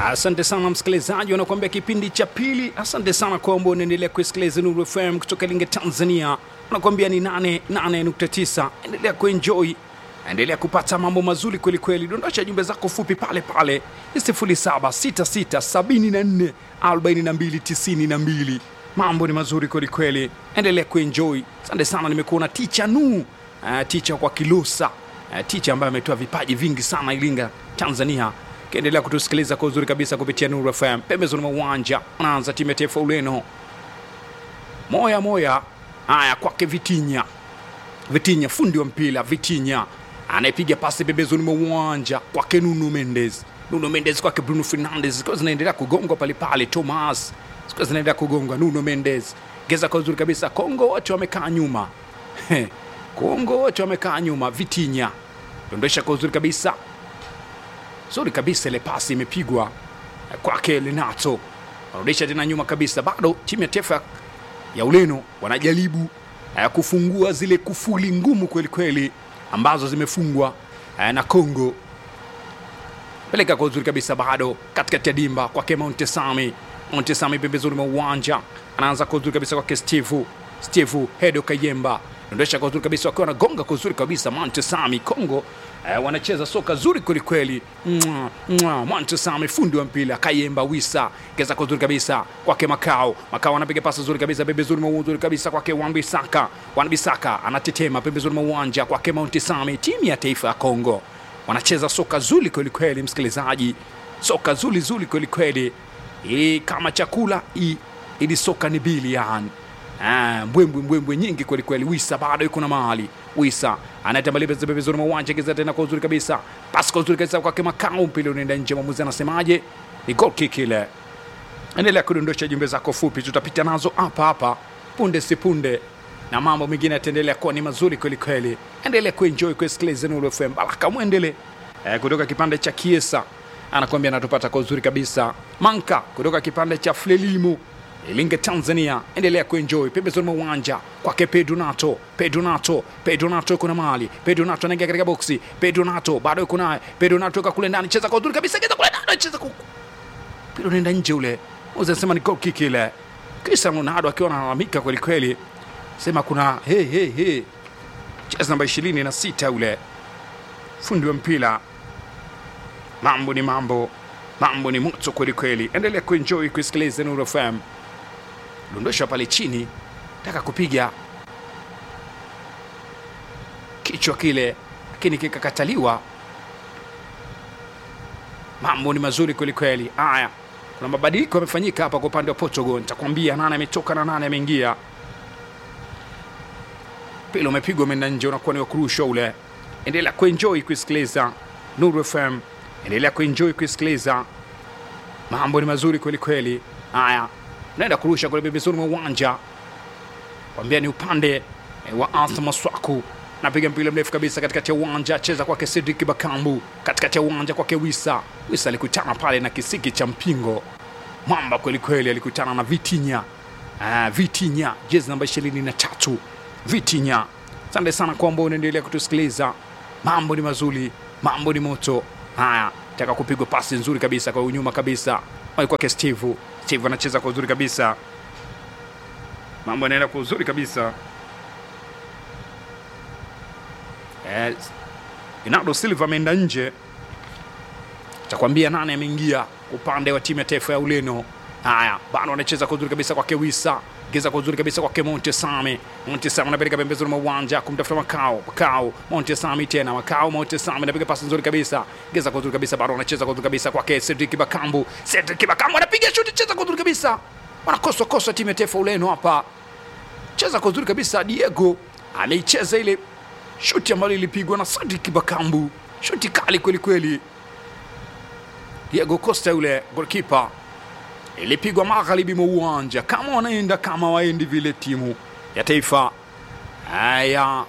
Asante sana msikilizaji, wanakuambia kipindi cha pili. Asante sana kwamba unaendelea kusikiliza Nuru FM kutoka Linge, Tanzania. Wanakuambia ni 88.9. Endelea kuenjoy, endelea kupata mambo mazuri kweli kweli. Dondosha jumbe zako fupi pale pale 0766744292. Mambo ni mazuri kweli kweli, endelea kuenjoy. Asante sana, nimekuona ticha nu uh, ticha kwa Kilosa uh, ticha ambaye ametoa vipaji vingi sana Iringa, Tanzania kiendelea kutusikiliza kwa uzuri kabisa kupitia Nuru FM. Pembezoni mwa uwanja anaanza timu ya taifa Ureno, moya moya. Haya, kwake Vitinya, Vitinya fundi wa mpira, Vitinya anayepiga pasi pembezoni mwa uwanja kwake Nuno Mendes, Nuno Mendes kwake Bruno Fernandes, zikiwa zinaendelea kugongwa pale pale, Thomas zikiwa zinaendelea kugongwa, Nuno Mendes geza kwa uzuri kabisa. Kongo wote wamekaa nyuma Kongo wote wamekaa nyuma, Vitinya dondosha kwa uzuri kabisa zuri kabisa, ile pasi imepigwa kwake Renato, wanarudisha tena nyuma kabisa. Bado timu ya taifa ya Ureno wanajaribu eh, kufungua zile kufuli ngumu kweli kweli ambazo zimefungwa eh, na Congo. Peleka kwa uzuri kabisa, bado katikati ya dimba kwake Montesami, Montesami pembezoni mwa uwanja anaanza kwa uzuri kabisa kwake Steve, Steve Hedo Kayemba ondosha kwa uzuri kabisa, wakiwa wanagonga kwa uzuri kabisa. Montesami Congo eh, wanacheza soka zuri kwelikweli. Montesami fundi wa mpira, Kayemba Wisa geza kwa uzuri kabisa kwake Makao, Makao anapiga pasi zuri kabisa pembezoni mwa uzuri kabisa kwake Wambisaka, Wambisaka anatema pembezoni mwa uwanja kwake Montesami. Timu ya taifa ya Congo wanacheza soka zuri kwelikweli, msikilizaji, soka zuri zuri kwelikweli, ili kama chakula i- ili soka ni biliani Ah, mbwembwe mbwembwe nyingi kweli kweli. Wisa bado yuko na mahali. Wisa anatambalia pembezoni mwa uwanja kiza tena kwa uzuri kabisa. Pasi kwa uzuri kabisa kwake Makao, mpira unaenda nje. Mwamuzi anasemaje? Ni goal kick ile. Endelea kudondosha jumbe zako fupi, tutapita nazo hapa hapa punde si punde, na mambo mengine yataendelea kuwa ni mazuri kweli kweli. Endelea kuenjoy kusikiliza Nuru FM. Baraka mwendele eh, kutoka kipande cha Kiesa anakuambia anatupata kwa uzuri kabisa. Manka kutoka kipande cha Frelimu Ilinge Tanzania, endelea kuenjoy pembezoni mwa uwanja kwake Pedonato, Pedonato, Pedonato kuna mali, Pedonato anaingia katika boksi, Pedonato bado yuko naye, Pedonato yuko kule ndani, cheza kwa uzuri kabisa, cheza kule ndani, cheza kwa mpira unaenda nje ule, unasema ni goal kick ile. Cristiano Ronaldo akiwa analalamika kweli kweli, sema kuna he he he, cheza namba 26 ule fundi wa mpira. Mambo ni mambo, mambo ni moto kweli kweli. Endelea kuenjoy kusikiliza Nuru FM dondosha pale chini, taka kupiga kichwa kile, lakini kikakataliwa. Mambo ni mazuri kweli kweli. Haya, kuna mabadiliko yamefanyika hapa kwa upande wa Portugal. Nitakwambia nane ametoka na nane ameingia. Mpira umepigwa umeenda nje, unakuwa ni wa kurushwa ule. Endelea kuenjoy kusikiliza Nuru FM, endelea kuenjoy kusikiliza. Mambo ni mazuri kweli kweli. Haya, naenda kurusha kule pembezoni mwa uwanja, kwambia ni upande eh, wa Arthur Maswaku napiga mpira mrefu kabisa katikati ya uwanja, cheza kwake Cedric Bakambu, katikati ya uwanja kwake Wisa. Wisa alikutana pale na kisiki cha mpingo, mwamba kweli kweli, alikutana na Vitinya. Ah, Vitinya jezi namba ishirini na tatu Vitinya. Asante sana kwamba unaendelea kutusikiliza. Mambo ni mazuri, mambo ni moto. Haya, taka kupigwa pasi nzuri kabisa kwa unyuma kabisa, kwake Steve. Steve anacheza kwa uzuri kabisa, mambo yanaenda kwa uzuri kabisa. Eh, Bernardo Silva ameenda nje, takwambia nane ameingia upande wa timu ya taifa ya Ureno. Haya, bado anacheza kwa uzuri kabisa kwake Wisa, geza kwa uzuri kabisa kwake Montesami. Montesami anapeleka pembezoni mwa uwanja kumtafuta Makao. Makao, Montesami tena Makao, Montesami anapiga pasi nzuri kabisa, geza kwa uzuri kabisa, bado anacheza kwa uzuri kabisa kwake Cedric Bakambu. Cedric Bakambu anapiga shuti, cheza kwa uzuri kabisa, wanakosa kosa timu ya taifa Ureno hapa, cheza kwa uzuri kabisa. Diego ameicheza ile shuti ambalo ilipigwa na Cedric Bakambu, shuti kali kweli kweli. Diego Costa yule goalkeeper ilipigwa magharibi mwa uwanja, kama wanaenda kama waendi vile timu ya taifa ya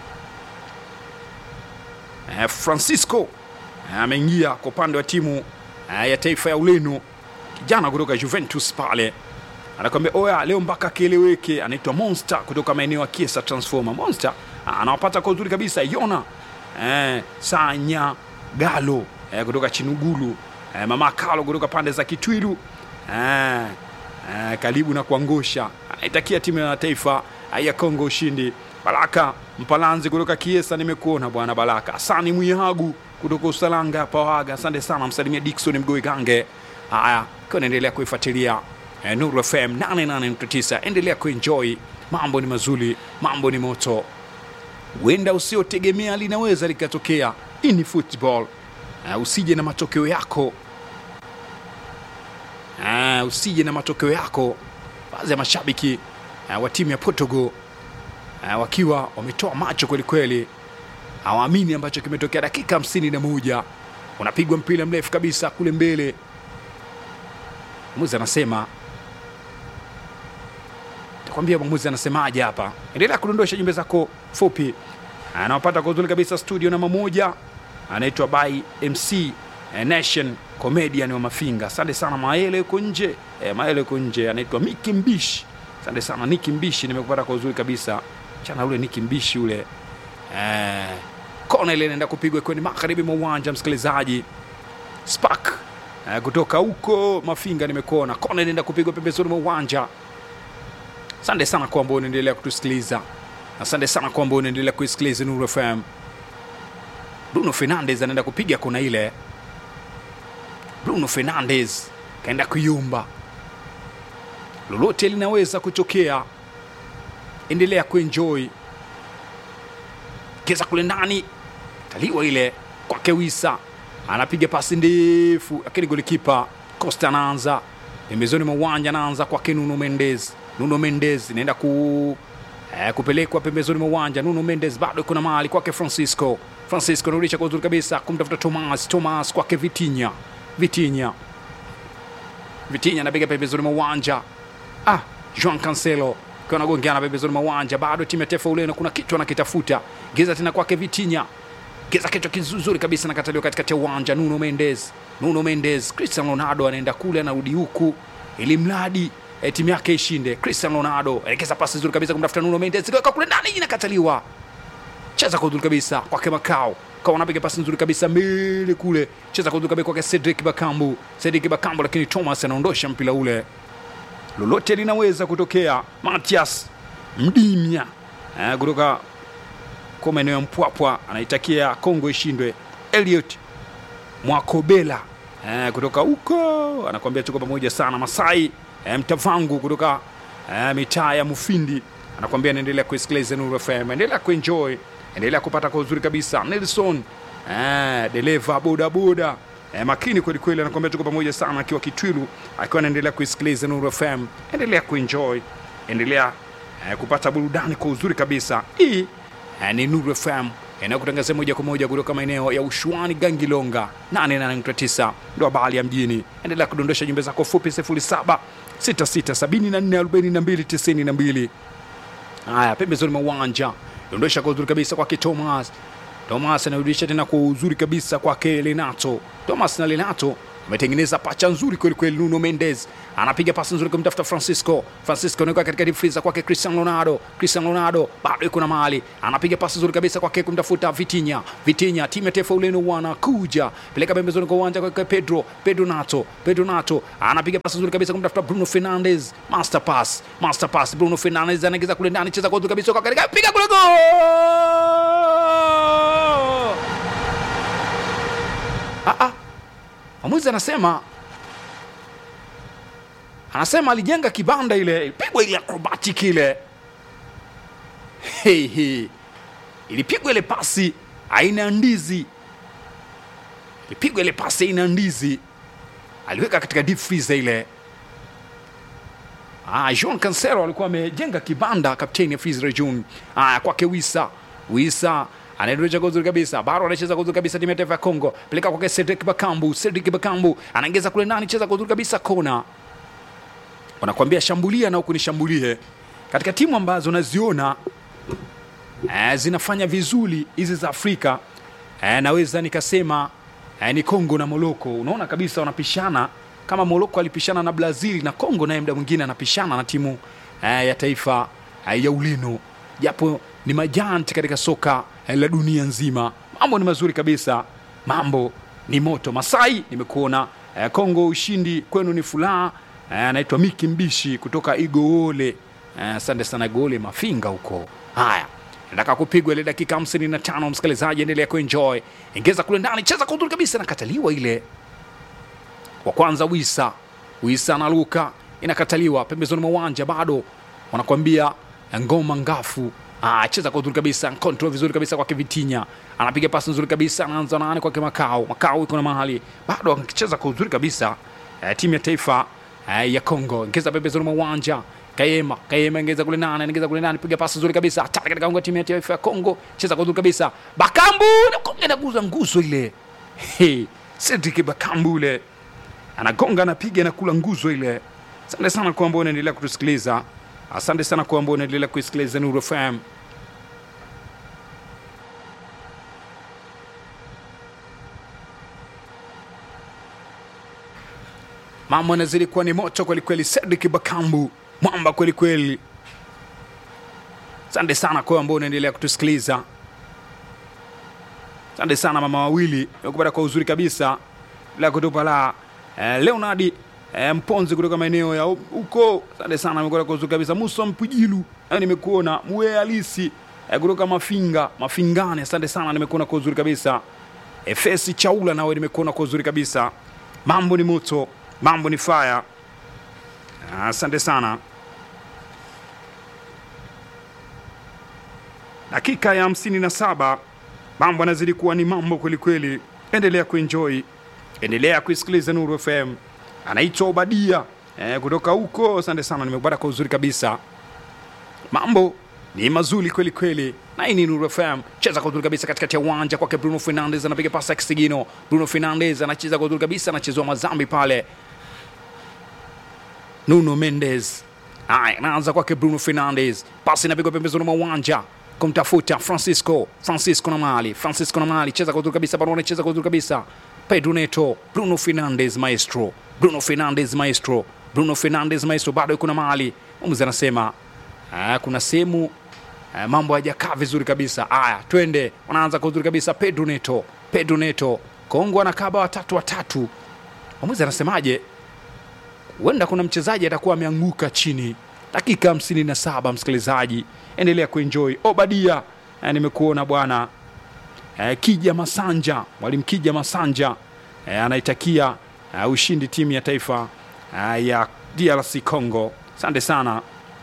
eh, Francisco ameingia kwa upande wa timu eh, ya taifa ya Ureno, kijana kutoka Juventus pale anakwambia oya, leo mpaka kieleweke. Anaitwa Monster kutoka maeneo ya Kiesa Transformer. Monster anawapata kwa uzuri kabisa. Yona eh, Sanya Galo eh, kutoka Chinugulu eh, mama Kalo kutoka pande za Kitwilu eh, eh, karibu na kuangusha, anaitakia timu ya taifa ya Kongo ushindi. Baraka Mpalanzi kutoka Kiesa, nimekuona bwana Baraka. Asani Mwihagu kutoka Usalanga Pawaga, asante sana. Msalimia Dickson Mgoi Gange. Haya, kwa naendelea kuifuatilia eh, Nuru FM 88.9, endelea kuenjoy. Mambo ni mazuri, mambo ni moto, huenda usiotegemea linaweza likatokea. Hii ni football. Uh, usije na matokeo yako uh, usije na matokeo yako. Baadhi ya mashabiki uh, wa timu ya Portugal uh, wakiwa wametoa macho kweli kweli, hawaamini ambacho kimetokea. Dakika hamsini na moja unapigwa mpira mrefu kabisa kule mbele, mwamuzi anasema takwambia mwamuzi anasemaje hapa. Endelea kudondosha jumbe zako fupi, anawapata kwa uzuri kabisa studio namba moja, anaitwa by MC eh, Nation comedian wa Mafinga. Asante sana Maele yuko nje eh, Maele yuko nje, anaitwa Miki Mbishi. Asante sana Niki Mbishi, nimekupata kwa uzuri kabisa chana ule Niki Mbishi ule eh, kona ile inaenda kupigwa kwenye magharibi mwa uwanja, msikilizaji Spark eh, kutoka huko Mafinga nimekuona kona inaenda kupigwa pembezoni mwa uwanja. Asante sana kwa ambao unaendelea kutusikiliza, asante sana kwa ambao unaendelea kuisikiliza Nuru FM. Bruno Fernandes anaenda kupiga kona ile. Bruno Fernandes kaenda kuyumba, lolote linaweza kutokea. Endelea kuenjoy keza kule ndani, taliwa ile kwake Wisa, anapiga pasi ndefu, lakini golikipa Costa anaanza pembezoni mwa uwanja, anaanza kwake Nuno Mendes. Nuno Mendes inaenda ku eh, kupelekwa pembezoni mwa uwanja. Nuno Mendes bado kuna mahali kwake Francisco. Francisco anarudisha kwa uzuri kabisa kumtafuta Thomas. Thomas kwake Vitinha. Vitinha, Vitinha anapiga pembezoni mwa uwanja. Ah, Joan Cancelo akiwa anagongeana pembezoni mwa uwanja, bado timu ya taifa Ureno kuna kitu anakitafuta. Geza tena kwake Vitinha, geza kichwa kizuri kabisa, nakataliwa katikati ya uwanja. Nuno Mendes, Nuno Mendes, Cristiano Ronaldo anaenda kule, anarudi huku, ili mradi eh, timu yake ishinde. Cristiano Ronaldo elekeza pasi nzuri kabisa kumtafuta Nuno Mendes, kwa kule ndani inakataliwa. Cheza kwa uzuri kabisa kwake Makao kwa wanapiga pasi nzuri kabisa mbele kule, cheza kwa uzuri kabisa kwake Cedric Bakambu, Cedric Bakambu, lakini Thomas anaondosha mpira ule. Lolote linaweza kutokea. Matias Mdimya eh, kutoka kwa maeneo ya Mpwapwa anaitakia Kongo ishindwe. Elliot Mwakobela eh, kutoka huko anakuambia tuko pamoja sana. Masai eh, Mtavangu kutoka eh, mitaa ya Mufindi anakuambia anaendelea kusikiliza Nuru FM, endelea kuenjoy, endelea kupata kwa uzuri kabisa. Nelson eh, dereva bodaboda eh, makini kweli kweli, anakuambia tuko pamoja sana, akiwa Kitwilu, akiwa anaendelea kusikiliza Nuru FM. Endelea kuenjoy, endelea eh, kupata burudani kwa uzuri kabisa. Hii eh, ni Nuru FM inayokutangazia moja kwa moja kutoka maeneo ya Ushuani, Gangilonga 88.9 ndo habari ya mjini. Endelea kudondosha jumbe zako fupi 07 66744292 Haya, pembezoni mwa uwanja dondosha kwa uzuri kabisa kwake Thomas. Thomas anarudisha tena kwa uzuri kabisa kwake Lenato. Thomas na Lenato ametengeneza pacha nzuri kweli kweli. Nuno Mendes anapiga pasi nzuri kumtafuta Francisco. Francisco anaweka katika deep freezer kwake Cristiano Ronaldo. Cristiano Ronaldo bado yuko na mahali, anapiga pasi nzuri kabisa kwake kumtafuta Vitinha. Vitinha, timu ya taifa Ureno wanakuja peleka pembezoni kwa uwanja kwake Pedro. Pedro Nato. Pedro Nato anapiga pasi nzuri kabisa kumtafuta Bruno Fernandes. Master pass, master pass. Bruno Fernandes anaingiza kule ndani, cheza kwa uzuri kabisa kwa katika piga kule gol! Ah ah. Mwamuzi anasema anasema alijenga kibanda ile, pigwa ile acrobatic ile, hey, hey. Ilipigwa ile pasi aina ya ndizi, ilipigwa ile pasi aina ya ndizi, aliweka katika deep freezer ile. Ah, Jean Cancelo alikuwa amejenga kibanda, kapteni ya Freezer June. Ah, kwake Wisa Wisa anaendesha kwa uzuri kabisa, bado anacheza kwa uzuri kabisa, timu ya taifa ya Kongo, peleka kwake Cedric Bakambu. Cedric Bakambu anaingiza kule ndani, cheza kwa uzuri kabisa, kona. Wanakuambia shambulia na huku nishambulie. Katika timu ambazo naziona eh, zinafanya vizuri hizi za Afrika eh, naweza nikasema eh, ni Kongo na Moroko. Unaona kabisa wanapishana kama Moroko alipishana na Brazil na Kongo naye muda mwingine anapishana na timu eh, ya taifa eh, ya Ureno, japo ni majanti katika soka eh, la dunia nzima. Mambo ni mazuri kabisa, mambo ni moto. Masai nimekuona eh, Kongo ushindi kwenu ni furaha. Eh, anaitwa Miki Mbishi kutoka Igoole. Eh, Asante sana Igoole Mafinga huko. Haya, nataka kupigwa ile dakika 55, msikilizaji, endelea kuenjoy, ingeza kule ndani, cheza kwa uzuri kabisa, nakataliwa ile wa kwanza Wisa Wisa na Luka inakataliwa pembezoni mwa uwanja, bado wanakwambia ngoma ngafu. Ah, cheza kwa uzuri kabisa, control vizuri kabisa kwake Vitinya, anapiga pasi nzuri kabisa, anaanza nani kwake Makao. Makao iko na mahali bado akicheza kwa uzuri kabisa. Eh, timu ya taifa eh, ya Kongo ingeza pembezoni mwa uwanja Kayema, Kayema ingeza kule nane, ingeza kule nane, piga pasi nzuri kabisa, hatari katika ungo timu ya taifa ya Kongo, cheza kwa uzuri kabisa. Bakambu inaguza nguzo ile. Hey, Cedric Bakambu ile anagonga anapiga na kula nguzo ile. Asante sana kwa ambao unaendelea kutusikiliza, asante sana kwa ambao unaendelea kuisikiliza Nuru FM. Mambo yanazidi kuwa ni moto kwelikweli. Cedric Bakambu mwamba kwelikweli. Asante sana kwa ambao unaendelea kutusikiliza. Asante sana mama wawili nakupata kwa uzuri kabisa la kutupa la eh, Leonardi eh, Mponzi kutoka maeneo ya huko. Asante sana amekuwa kwa uzuri kabisa. Musa Mpujilu eh, nimekuona mwe halisi eh, kutoka Mafinga Mafingane. Asante sana nimekuona kwa uzuri kabisa. Efesi Chaula nawe nimekuona kwa uzuri kabisa. Mambo ni moto, mambo ni fire. Asante sana. Dakika ya hamsini na saba mambo yanazidi kuwa ni mambo kwelikweli. Endelea kuenjoy, endelea kuisikiliza Nuru FM. Anaitwa Obadia eh, kutoka huko. Asante sana, nimepata kwa uzuri kabisa. Mambo ni mazuri kweli kweli, na hii ni Nuru FM. Cheza kwa uzuri kabisa katikati ya uwanja kwake Bruno Fernandes, anapiga pasi ya kisigino. Bruno Fernandes anacheza kwa uzuri kabisa, anachezwa mazambi pale. Nuno Mendes haya, anaanza kwake Bruno Fernandes, pasi inapigwa pembezoni mwa uwanja kumtafuta Francisco Francisco na mali Francisco na mali cheza kwa uzuri kabisa, bado anacheza kwa uzuri kabisa. Pedro Neto, Bruno Fernandes maestro, Bruno Fernandes maestro, Bruno Fernandes maestro, bado yuko na mali. Mwamuzi anasema ah, kuna sehemu ah, mambo hayajakaa vizuri kabisa. Haya, twende, wanaanza kwa uzuri kabisa. Pedro Neto, Pedro Neto, Kongo anakaba watatu watatu. Mwamuzi anasemaje? Huenda kuna mchezaji atakuwa ameanguka chini. Dakika hamsini na saba msikilizaji, endelea kuenjoy. Obadia eh, nimekuona bwana eh, Kija Masanja, mwalimu Kija Masanja eh, anaitakia eh, ushindi timu ya taifa eh, ya DRC Congo. Asante sana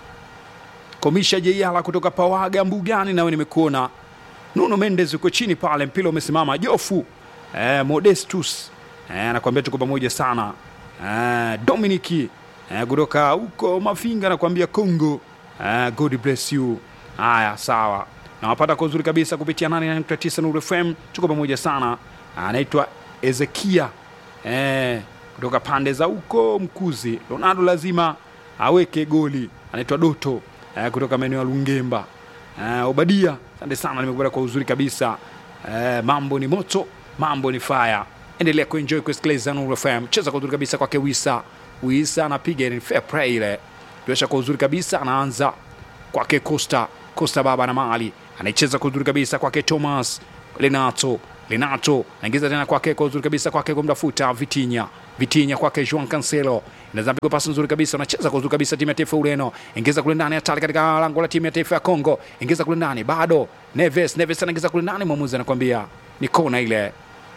Komisha Jeiala kutoka Pawaga Mbugani, nawe nimekuona. Nuno Mendes uko chini pale, mpira umesimama. Jofu eh, Modestus eh, anakuambia tuko pamoja sana eh, Dominiki eh, kutoka huko Mafinga anakuambia Congo eh, God bless you. Haya, sawa, nawapata kwa uzuri kabisa kupitia 89 Nuru FM, tuko pamoja sana. Anaitwa Ezekia eh, kutoka pande za huko Mkuzi. Ronaldo lazima aweke goli, anaitwa Doto eh, kutoka maeneo ya Lungemba. Eh, Obadia, asante sana, nimekupata kwa uzuri kabisa. Eh, mambo ni moto, mambo ni fire. Endelea kuenjoy kusikiliza Nuru FM. Cheza kwa uzuri kabisa kwake Wisa. Wisa anapiga ni fair play ile. Tuesha kwa uzuri kabisa anaanza kwake Costa. Costa baba na mali. Anaicheza kwa uzuri kabisa kwake Thomas Lenato. Lenato anaingiza tena kwake kwa uzuri kabisa kwake kumtafuta Vitinha. Vitinha kwake Juan Cancelo. Inaweza pigwa pasi nzuri kabisa, anacheza kwa uzuri kabisa timu ya taifa ya Ureno. Ingiza kule ndani hatari katika lango la timu ya taifa ya Kongo. Ingiza kule ndani bado. Neves, Neves anaingiza kule ndani, mwamuzi anakuambia ni kona ile.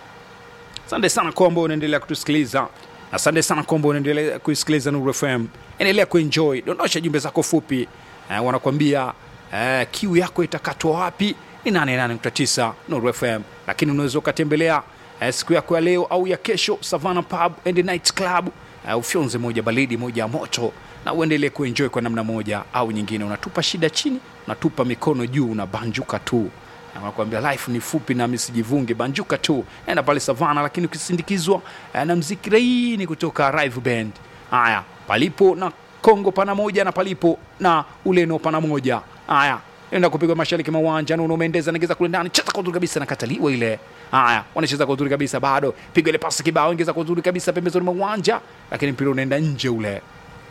Asante sana kwa ambao unaendelea kutusikiliza. Asante sana kwa ambao unaendelea kuisikiliza Nuru FM. Endelea kuenjoy, dondosha jumbe zako fupi. Eh, wanakuambia eh, kiu yako itakatwa wapi? Ni 88.9 Nuru FM, lakini unaweza ukatembelea eh, siku yako ya leo au ya kesho Savannah Pub and Night Club eh, ufyonze moja baridi moja ya moto na uendelee kuenjoy kwa namna moja au nyingine. Unatupa shida chini, unatupa mikono juu, unabanjuka tu nakwambia life ni fupi na misijivunge banjuka tu enda pale savana lakini ukisindikizwa eh, na mziki laini kutoka Rive Band haya palipo na Kongo pana moja na palipo na Ureno pana moja haya enda kupigwa mashariki mwa uwanja Nuno Mendes anaingiza kule ndani cheza kwa uzuri kabisa nakataliwa ile haya wanacheza kwa uzuri kabisa bado piga ile pasi kibao ingiza kwa uzuri kabisa pembezoni mwa uwanja lakini mpira unaenda nje ule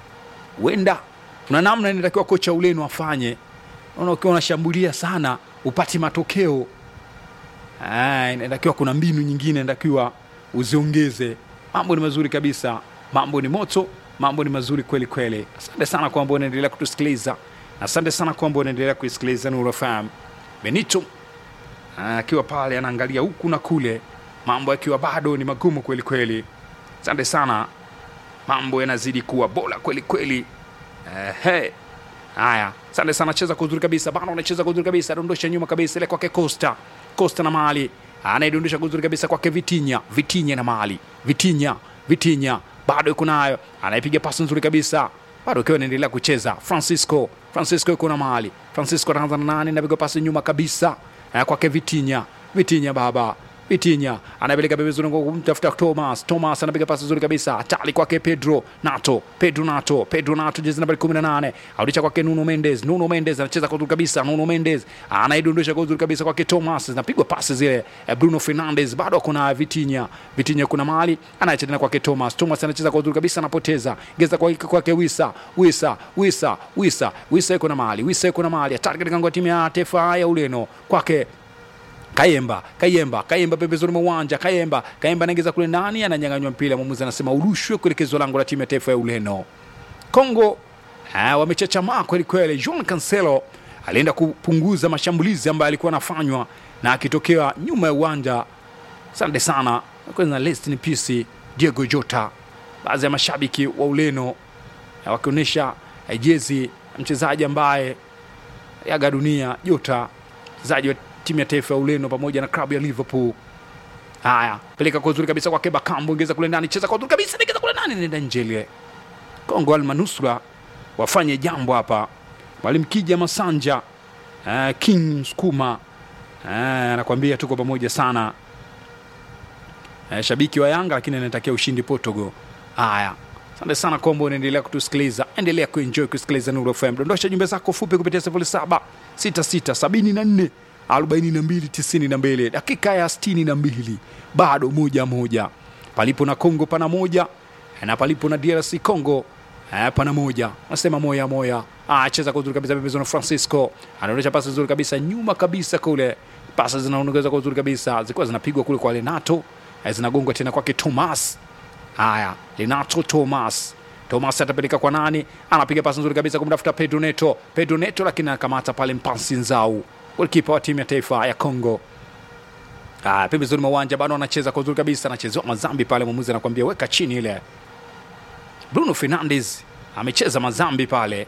huenda kuna namna inatakiwa kocha Ureno afanye naona ukiwa unashambulia sana upati matokeo Ah, inatakiwa kuna mbinu nyingine inatakiwa uziongeze mambo ni mazuri kabisa, mambo ni moto, mambo ni mazuri kweli kweli. Asante sana kwamba unaendelea kutusikiliza, na asante sana kwamba unaendelea kuisikiliza Nuru FM. Benito akiwa pale anaangalia huku na kule, mambo yakiwa bado ni magumu kweli kweli. Asante sana, mambo yanazidi kuwa bora kweli kweli. Eh, hey. Haya, asante sana, cheza kwa uzuri kabisa, bana anacheza kwa uzuri kabisa, dondosha nyuma kabisa ile kwake Costa, Costa na Mali anaidondosha kwa uzuri kabisa kwake Vitinha, Vitinha na Mali, Vitinha, Vitinha bado yuko nayo, anaipiga pasi nzuri kabisa, bado akiwa anaendelea kucheza. Francisco, Francisco yuko na Mali, Francisco anaanza na nani, anapiga pasi nyuma kabisa eh, kwake Vitinha, Vitinha baba Vitinha anapeleka pembezoni kwa kumtafuta Thomas. Thomas anapiga pasi nzuri kabisa, hatari kwake Pedro Nato, Pedro Nato, Pedro Nato, jezi nambari 18, arudisha kwake Nuno Mendes. Nuno Mendes anacheza kwa uzuri kabisa, Nuno Mendes anaidondosha kwa uzuri kabisa kwake Thomas, zinapigwa pasi zile. eh, Bruno Fernandes bado kuna Vitinha, Vitinha kuna mali anaacha tena kwake Thomas. Thomas anacheza kwa uzuri kabisa, anapoteza geza kwa kwake Wisa, Wisa, Wisa, Wisa, Wisa yuko na mali, Wisa yuko na mali, hatari katika ngao timu ya taifa ya Ureno kwake Kayemba, Kayemba, Kayemba pembezoni mwa uwanja. Kayemba, Kayemba anaingiza kule ndani, ananyang'anywa mpira. Mwamuzi anasema urushwe kuelekezwa lango la timu ya taifa ya Ureno. Kongo ah, wamechachamaa kweli kweli. Jean Cancelo alienda kupunguza mashambulizi ambayo alikuwa anafanywa na akitokea nyuma ya uwanja. Asante sana kwanza, rest in peace Diego Jota. Baadhi ya mashabiki wa Ureno eh, wakionyesha eh, jezi ya mchezaji ambaye yaga dunia Jota, mchezaji wa timu ya taifa ya Ureno pamoja na klabu ya Liverpool. Haya, peleka kwa uzuri kabisa kwake Bakambu, ingeza kule ndani, cheza kwa uzuri kabisa, ingeza kule ndani, nenda nje ile. Kongo almanusura wafanye jambo hapa. Mwalimu Kija Masanja, eh, King Skuma eh, anakuambia tuko pamoja sana eh, shabiki wa Yanga lakini anatakia ushindi Portugal. Haya, asante sana kwamba unaendelea kutusikiliza, endelea kuenjoy kusikiliza Nuru FM. Dondosha jumbe zako fupi kupitia 07 66 74 42 92, dakika ya 62, bado moja moja, palipo na Kongo pana moja na palipo na DRC Congo eh, pana moja. Nasema moya moya. Ah, cheza kwa uzuri kabisa pembezoni, Francisco anaonyesha pasi nzuri kabisa nyuma kabisa kule, pasi zinaongeza kwa uzuri kabisa, zilikuwa zinapigwa kule kwa Renato eh, zinagongwa tena kwake Thomas. Haya, Renato Thomas Thomas atapeleka kwa nani? Anapiga pasi nzuri kabisa kumtafuta Pedro Neto. Pedro Neto lakini anakamata pale Mpansi Nzau, golikipa wa timu ya taifa ya Congo. Ah, pembezoni mwa uwanja bado anacheza kwa uzuri kabisa, anachezewa mazambi pale, mwamuzi anakuambia weka chini ile. Bruno Fernandes amecheza mazambi pale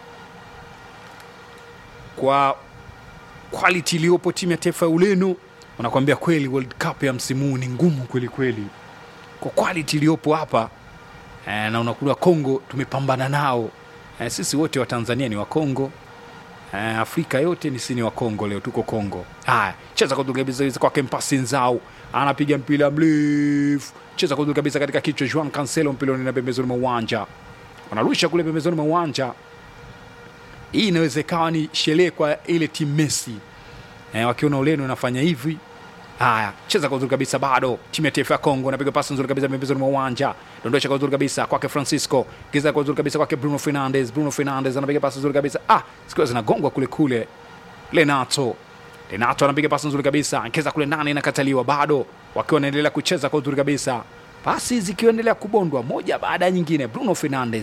kwa quality iliyopo timu ya taifa ya Ureno. Wanakuambia kweli World Cup ya msimu huu ni ngumu kweli kweli, kwa quality iliyopo hapa eh, na unakula Kongo tumepambana nao eh, sisi wote wa Tanzania ni wa Kongo eh, Afrika yote ni sini wa Kongo, leo tuko Kongo. Haya, cheza kwa kabisa kwake Mpasi Nzau anapiga mpira mrefu, cheza kwa kabisa katika kichwa Juan Cancelo, mpira unaenda pembezoni mwa uwanja, wanarusha kule pembezoni mwa uwanja. Hii inaweza ikawa ni sherehe kwa ile timu Messi eh, wakiona Ureno inafanya hivi Haya, cheza kwa uzuri kabisa, bado timu ya taifa ya Kongo anapiga pasi nzuri kabisa pembezoni mwa uwanja, dondosha kwa uzuri kabisa kwake Francisco, giza kwa uzuri kabisa kwake Bruno Fernandes. Bruno Fernandes anapiga pasi nzuri kabisa, ah, zikiwa zinagongwa kule kule. Renato Renato anapiga pasi nzuri kabisa, keza kule ndani, inakataliwa, bado wakiwa wanaendelea kucheza kwa uzuri kabisa, pasi zikiendelea kubondwa moja baada ya nyingine. Bruno Fernandes